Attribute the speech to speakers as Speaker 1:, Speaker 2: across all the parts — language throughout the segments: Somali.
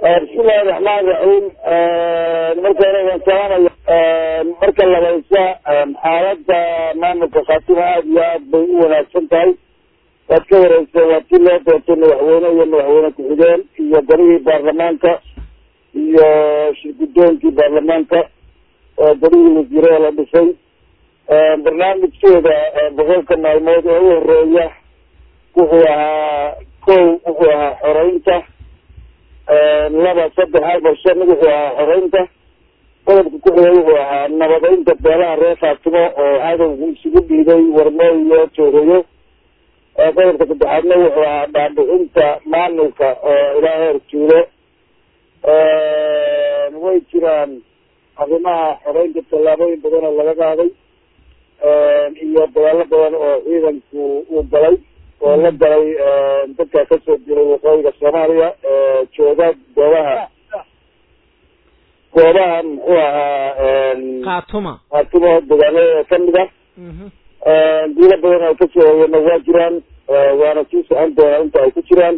Speaker 1: bismillahi raxmaan raxiim marka hore waan salaamaya marka labaysa xaaladda maamulka khaatimo aada iyo aad bay u wanaagsan tahay waad ka wareegsa waa ti loo doortay madaxweyne iyo madaxweyne ku-xigeen iyo golihii baarlamaanka iyo shirgudoonkii baarlamaanka golihii wasiirada la dhisay barnaamijkeeda boqolka maalmood ee u horeeya wuxuu ahaa kow wuxuu ahaa xoreynta laba saddex afar shan wuxuu ahaa xoreynta qodobka ku-xigay wuxuu ahaa nabadeynta beelaha reer khaatimo oo cadowgu isugu dhiiday warmooy iyo joogayo qodobka saddexaadna wuxuu ahaa dhaadhicinta maamulka oo ilaa heer juulo way jiraan arrimaha xoreynta tallaabooyin badan oo laga qaaday iyo dagaalo badan oo ciidanku uu galay oo la galay dadka kasoo diray waqooyiga soomaaliya jooga goobaha goobaha muxuu ahaa
Speaker 2: khaatuma
Speaker 1: khaatimo dagaalada kamid ah guulo badan ay kasoo hoyana waa jiraan waana sii socon doonaa inta ay ku jiraan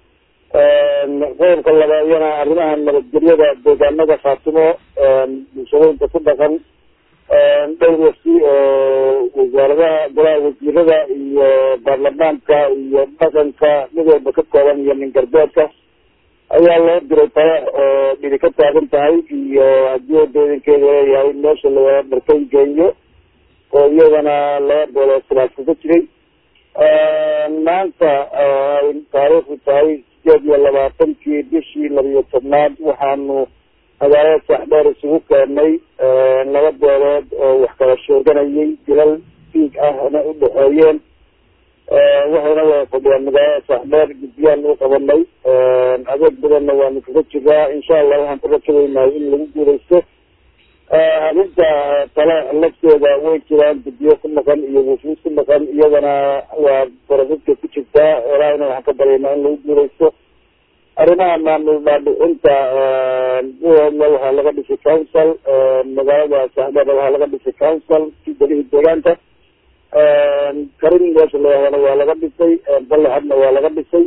Speaker 1: qodobka labaadiyana arrimaha nabadgelyada deegaanada khaatimo bulshadooyinka ku dhaqan dhowr wafti oo wasaaradaha golaha wasiirada iyo baarlamaanka iyo dhaqanka mid walba ka kooban iyo nin galbeedka ayaa loo diray taleex oo dhidi ka taagan tahay iyo haddii wadooyinkeeda leeyahay meesha la dharkay geeyo oo iyadana laba booloo silaas kaga jiray maanta ay taariikhdu tahay sideed iyo labaatankii bishii labiyo tobnaad waxaanu magaalada saaxdheer isugu keenay laba beelood oo wax kala sheeganayay dilal diig ahna u dhexeeyeen waxayna wada fadhiyaan magaalada saaxdheer guddiyaan u qabanay adeeg badanna waanu kaga jiraa insha allah waxaan ku rakabeynahay in lagu guuleysto arrinta tale lafteeda way jiraan guddiyo ku maqan iyo wufuud ku maqan iyadana waa barasidka ku jirtaa ilaahayna waxaan ka baryaynaa in lagu guuleysto arrimaha maamul dhaadhicinta buhoodna waxaa laga dhisay council magaalada saaxdheer waxaa laga dhisay council si golihii deegaanka karin meesha layahdana waa laga dhisay balaxadna waa laga dhisay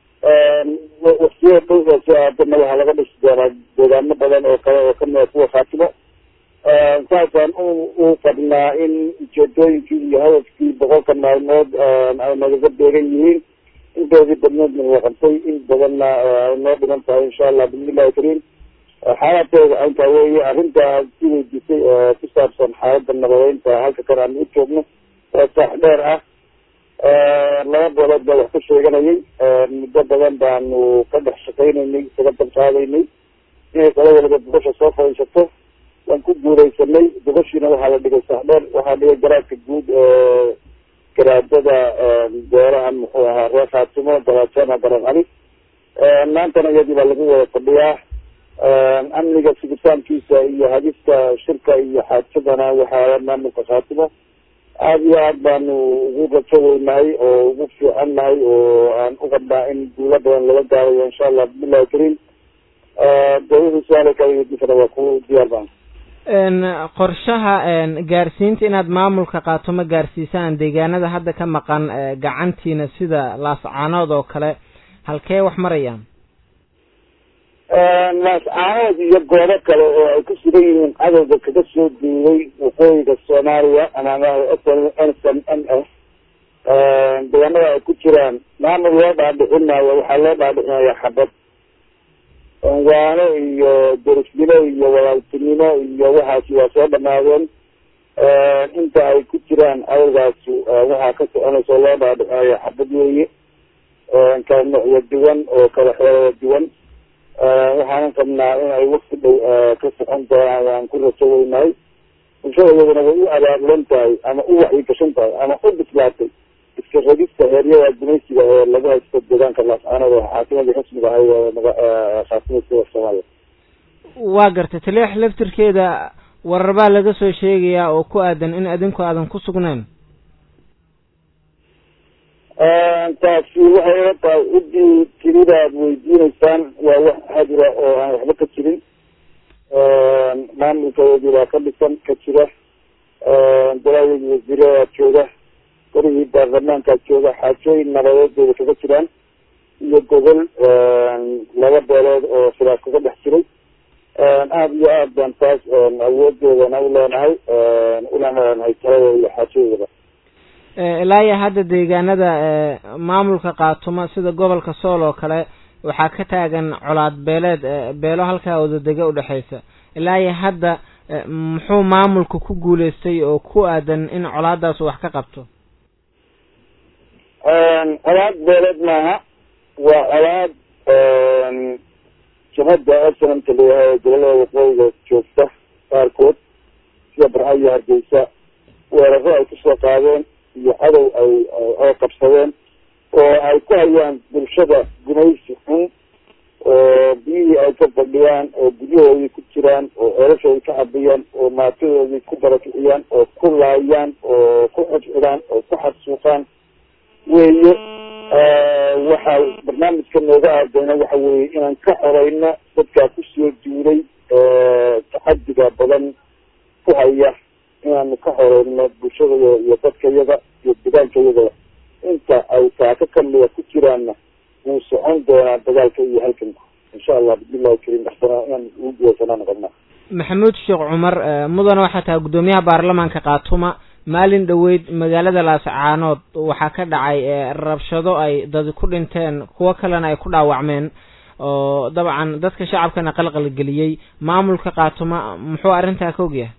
Speaker 1: waqtiyo dhowda soo aadana waxaa laga dhisi doonaa deegaano badan oo kale oo kamida kuwa khaatimo saasaan u u fadhnaa in ujeedooyinkii iyo hadafkii boqolka maalmood ay nagaga beegan yihiin intoodii badneedna la qabtay in badanna ay noo dhiman tahay insha allah bismillahi kariim xaalateeda intaa weeye arrinta si weydiisay oo ku saabsan xaaladda nabadeynta halka kan aan u joogno oo saax dheer ah laba boolood baa wax ka sheeganayay muddo badan baanu ka dhex shaqaynaynay isaga dalqaadaynay inay kala waliba gobasha soo fadhiisato waan ku guuleysanay gobashiina waxaa la dhigay saax dheer waxaa dhigay garaadka guud ee garaadada beeraha muxuu ahaa reer khaatimo garaajana garan cali maantana iyadii baa lagu wada fadhiyaa amniga sugitaankiisa iyo hadista shirka iyo xaajadana waxaa maamulka khaatimo aada iyo aad baanu ugu rajo weynahay oo ugu fiican nahay oo aan u qabnaa in guulo badan laga gaarayo insha allah bismillahi kariim de wixii su-aala kala weydiisana waa ku diyaar baan
Speaker 2: qorshaha gaarsiinta inaad maamulka qaatumo gaarsiisaan deegaanada hadda ka maqan gacantiina sida laascaanood oo kale halkee wax marayaan
Speaker 1: laascaanood iyo goobo kale oo ay ku sugan yihiin cadowga kaga soo duulay waqooyiga soomaaliya ama n s m n s deegaanada ay ku jiraan maamul loo dhaadhicinayo waxaa loo dhaadhicinaya xabad waano iyo derisnimo iyo walaaltinimo iyo waxaasi waa soo dhamaadeen inta ay ku jiraan awalgaasi waxaa ka soconaysa loo dhaadhicinayo xabad weeye kala noocyo duwan oo kala xeelada duwan waxaanan qabnaa in ay wakti dhow ka socon doonaan waan ku rajo weynahay bulshada iyaduna way u abaabulan tahay ama u waxyi gashan tahay ama u bislaatay iska ragista heeryada gumaysiga ee lagu haysto deegaanka laascaanood oo xaakimadii rasmiga ahay khaatimada soomaaliya
Speaker 2: waa gartay taleex laftirkeeda warar baa laga soo sheegayaa oo ku aadan in adinku aadan ku sugnayn
Speaker 1: taasi waxay ila tahay ciddii tirida aad weydiineysaan waa wax hadira oo aan waxba ka jirin maamulkadeedii baa ka dhisan ka jira goladeedii wasiiradaa jooga golihii baarlamaankaa jooga xaajooyin nabadeedooda kaga jiraan iyo gobol laba beelood oo khilaaf kaga aad baan taas awoodeedana u leenahay una leenahay taladooda iyo xaajadeeda
Speaker 2: ilaa iyo hadda deegaanada maamulka kaatumo sida gobolka sool oo kale waxaa ka taagan colaad beeleed beelo halkaa wadadega udhexeysa ilaa iyo hadda muxuu maamulka ku guuleystay oo ku aadan in colaadaas wax ka qabto
Speaker 1: colaad beeleed maaha waa colaad jabhadda arsenamka leeyahay gobolada waqooyiga joogta qaarkood sida barca iyo hargeysa weeraro ay kusoo qaadeen iyo cadow ay oo qabsadeen oo ay ku hayaan bulshada gumaysi xun oo biyihii ay ka fadhiyaan oo guryahoodii ku jiraan oo ceelashoodii ka cabiyaan oo maatadoodii ku barakiciyaan oo ku laayaan oo ku xidxidhaan oo ku xadsuuqaan weeye waxaa barnaamijka nooga aadayna waxa weeye inaan ka xoreyno dadkaa kusoo duulay taxadiga badan ku haya inaanu ka xoreyno bulshadaya iyo dadkayada iyo degaankayaga inta ay taaka kamida ku jiraanna wuu socon doonaa dagaalka iyo halkanku insha allah bismillahi karim axsana inaan ugu guuleysanaan qabnaa
Speaker 2: maxamuud sheekh cumar mudana waxaa tahay guddoomiyaha baarlamaanka kaatuma maalin dhoweyd magaalada laascaanood waxaa ka dhacay rabshado ay dad ku dhinteen kuwo kalena ay ku dhaawacmeen oo dabcan dadka shacabkana qalqalgeliyey maamulka kaatuma muxuu arrintaa ka ogyahay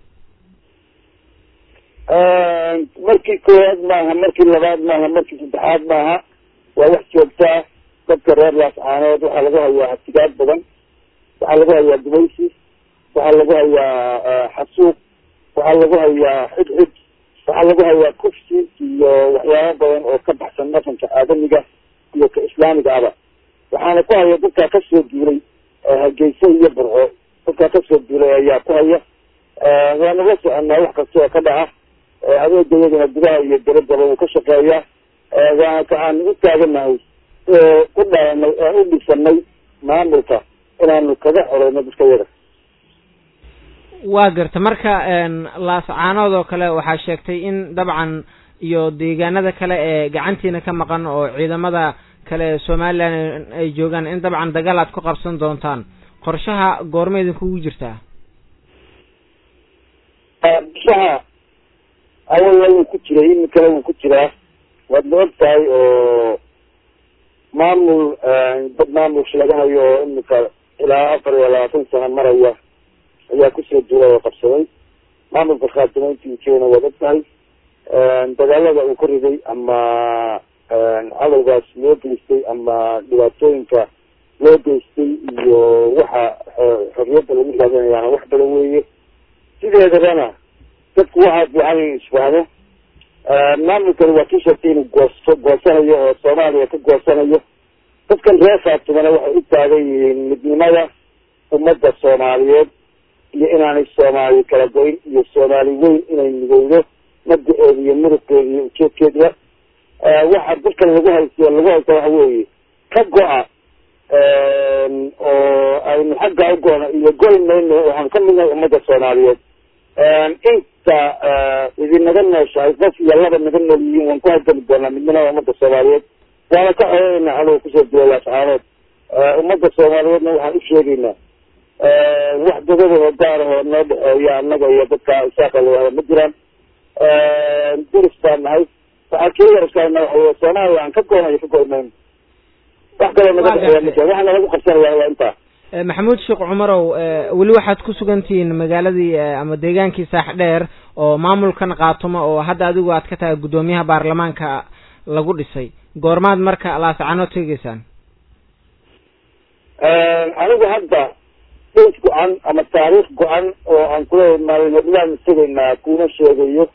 Speaker 1: markii koowaad maaha markii labaad maaha markii saddexaad maaha waa wax joogtaa dadka reer laascaanood waxaa lagu hayaa hatigaad badan waxaa lagu hayaa gumaysi waxaa lagu hayaa xasuuq waxaa lagu hayaa xidxid waxaa lagu hayaa kufsi iyo waxyaabo badan oo ka baxsan dhaqanka aadamiga iyo ka islaamiga aba waxaana ku haya dadkaa kasoo duulay hargeysa iyo burco dadkaa kasoo duulay ayaa ku haya waanu la soconaa wax kasta oo ka dhaca adeega iyaduna gudaha iyo daradaba uu ka shaqeeya waana ka aan u taaganahay oo u dhalanay oo u dhisanay maamulka inaanu kaga xoreyno dadka yada
Speaker 2: waa garta marka laascaanood oo kale waxaa sheegtay in dabcan iyo deegaanada kale ee gacantiina ka maqan oo ciidamada kale ee somalilan ay joogaan in dabcan dagaal aad ku qabsan doontaan qorshaha goorma idinkugu jirtaa
Speaker 1: qorshaha awalna wuu ku jiray iminkana wuu ku jiraa waad la og tahay oo maamul dad maamulka laga hayo oo iminka ilaa afar iyo labaatan sano maraya ayaa kusoo duulay oo qabsaday maamulka khaatimeyntii keena waad og tahay dagaalada uu ka riday ama cadowgaas loo geystay ama dhibaatooyinka loo geystay iyo waxa xorriyadda lagu raadinayaana wax badan weeye sideedabana dadku waxaa fiican in isfahmo maamulkani waa kii sheegtay inuu goosto goosanayo oo soomaaliya ka goosanayo dadkan reer khaatimana waxay u taagan yihiin midnimada ummadda soomaaliyeed iyo inaanay soomaali kala goyn iyo soomaali weyn inay midowdo mabda-eeda iyo muruqeeda iyo ujeedkeedba waxa dadkan lagu haysto lagu haysta waxa weeye ka go-a oo aynu xagga u goona iyo goy mayno waxaan ka midnahay ummadda soomaaliyeed inta idinaga nooshahay qof iyo laba naga nool yihiin waan ku halgami doonaa midnimada ummadda soomaaliyeed waana ka xoreynaa anuu kusoo dilay laascaanood ummadda soomaaliyeedna waxaan u sheegaynaa wax dadadooda gaar ahoo noo dhexeeya annaga iyo dadka isaaqa lawada ma jiraan duris baan nahay waxaa kii yarasana waxa soomaaliya aan ka goonayo ka goymayno wax kaloo naga dhexeeya ma jira waxaa nalagu qabsanaya waa intaa
Speaker 2: maxamuud sheekh cumarow weli waxaad ku sugan tihiin magaaladii ama deegaankii saax dheer oo maamulkan kaatuma oo hadda adigu aad ka tahay guddoomiyaha baarlamaanka lagu dhisay goormaad marka laascanood tegeysaan
Speaker 1: anigu hadda dayt go-an ama taariikh go-an oo aan kula maalin tegaynaa kuna sheegayo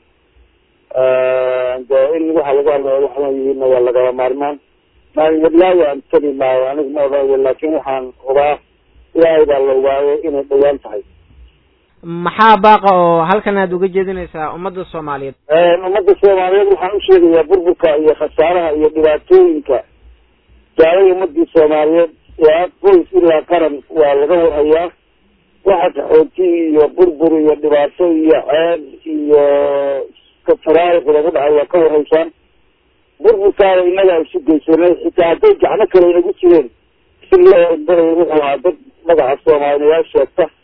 Speaker 1: de in waxa lagu hadlayo waxna yihiina waa lagaba maarmaan maalin wadlaayo aan tegi maayo anigu ma odhanayo laakin waxaan hubaa ilaahay baa la ogaayo inay dhawaan tahay
Speaker 2: maxaa baaqa oo halkan aad uga jeedinaysaa ummadda soomaaliyeed
Speaker 1: ummadda soomaaliyeed waxaan u sheegayaa burburka iyo khasaaraha iyo dhibaatooyinka gaalay ummadii soomaaliyeed ilaa qoys ilaa qaran waa laga warhayaa waxa kaxooti iyo burbur iyo dhibaato iyo ceeb iyo kafaraariq lagu dhacay waa ka warhaysaan burburkaada inagaa isu geysanay xitaa hadday gacmo kale inagu jireen si loo baray wuxuu ahaa dad magaca soomaaliyaal sheegta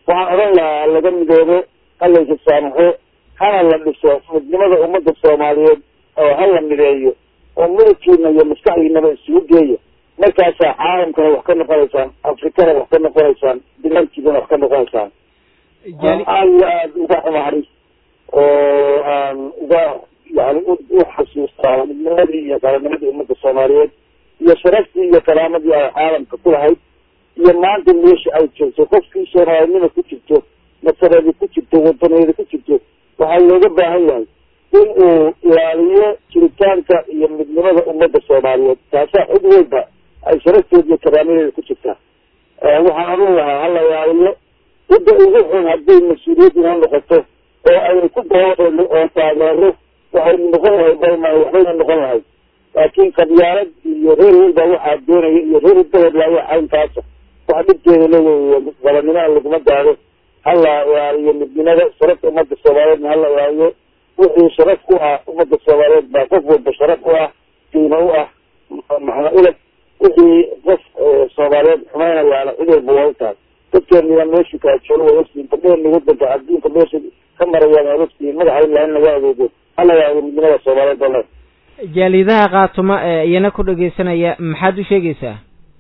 Speaker 1: waxaan odhan lahaa laga midoobo halaysa saamaxo hana la dhiso midnimada ummadda soomaaliyeed oo ha la mideeyo oo midabkiina iyo maskaxdiinaba isugu geeya markaasaa caalamkana wax ka noqonaysaan afrikana wax ka noqonaysaan bilankiidana wax ka noqonaysaan aada iyo aada uga xumahay oo aan uga yani u xasuustaa midnimadii iyo qarannimadii ummadda soomaaliyeed iyo sharaftii iyo karaamadii ay caalamka ku lahayd iyo maanta meesha ay joogto qofkii soomaalinima ku jirto nasareedi ku jirto wadaneedi ku jirto waxaa looga baahan yahay in uu ilaaliyo jiritaanka iyo midnimada ummadda soomaaliyeed taasaa cid walba ay sharafteeda iyo karaamadeeda ku jirtaa waxaan odhan lahaa hala ilaaliyo cidda ugu xun hadday mas-uuliyad inoo noqoto oo aynu ku dabaano oo taageero waxaynu noqon lahay balma waxbaynu noqon lahay laakiin qabyaalad iyo reer walba waxaa doonaya iyo reer beledla waa caynkaasa wax dhibkeeda leeya qabannimaa laguma gaado hala ilaaliyo midnimada sharafta ummadda soomaaliyeedna hala ilaaliyo wixii sharaf ku ah ummadda soomaaliyeed baa qof walba sharaf u ah qiimo u ah maxna uleg wixii qof soomaaliyeed xumaynayaana cid walba waa u tahay dadkeeniyaa meeshu kaa joogo waa ogtiin gabdheeni wadanka adduunka meesha ka marayaan waa ogtiin madaxa ilaha in laga adeego hala ilaaliyo midnimada soomaaliyeed bale
Speaker 2: jaalidaha kaatuma ee iyana ku dhegeysanaya maxaad u sheegaysaa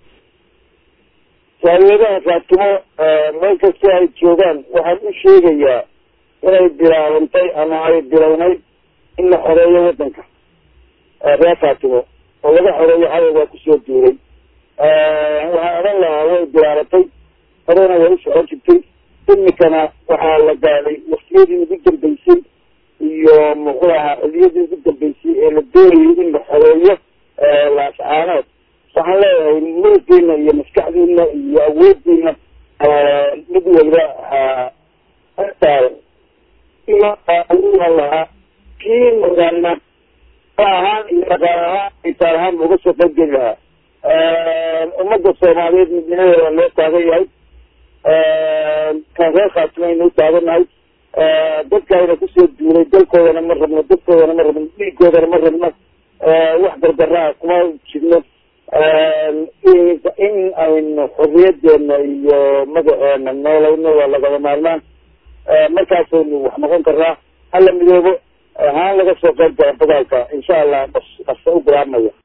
Speaker 1: jaaliyadaha kaatumo meel kasta ay joogaan waxaan u sheegayaa inay bilaabantay ama ay bilownay in la xoreeyo wadanka reer kaatumo oo laga xoreeyo cadowgaa kusoo duuray waxaan odhan lahaa way bilaabatay horena way u socon jirtay imikana waxaa la gaadhay waktiyadii ugu dambeysay iyo muxuu ahaa xiliyadii ugu dambeysay ee la doonayay in la xoreeyo laascaanood waxaan leeyahay mulkiina iyo maskaxdiina iyo awoodiina mid waliba hataadan lahaa kii magaana ahaan iyo dhaqaal ahaan itaal ahaan uga soo qaybgeli lahaa ummadda soomaaliyeed midnimadeeda loo taagan yahay kan reer khaatimaynu u taaganahay dadkaayna kusoo duulay dalkoodana ma rabno dadkoodana ma rabno dhiigoodana ma rabno wax gargaraa kuma jirno in aynu xorriyadeena iyo magaceena noolayno waa lagaba maarmaan markaasaynu wax noqon karaa hala midoobo haan laga soo qayb gala dagaalka insha allah bas basa u bilaabmaya